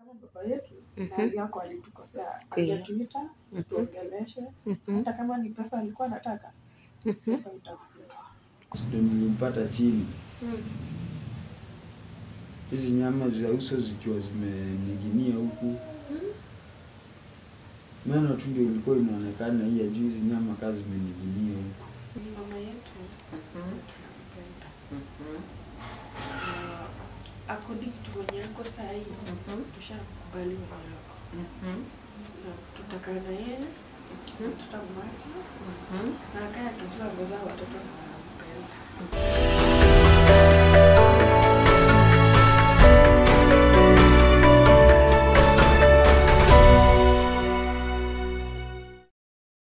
kama baba yetu Mhm. mahali yako alitukosea, Kweli. angetuita Mhm. tuongeleshe, Mhm. hata kama ni pesa alikuwa anataka Mhm. pesa utafutwa. Ndio nilimpata chini, Mm. hizi nyama za uso zikiwa zimening'inia huku, meno tu ndio ilikuwa inaonekana, hii ya juu hizi nyama kaa zimening'inia huku. Ni mama yetu Mhm. tunampenda. Mhm. Na according to wenye yako saa hii Mhm. tushakubali wenye yako Mhm. na tutakaa na yeye Mhm. tutamwacha Mhm. na akaye akijua amezaa watoto na anampenda.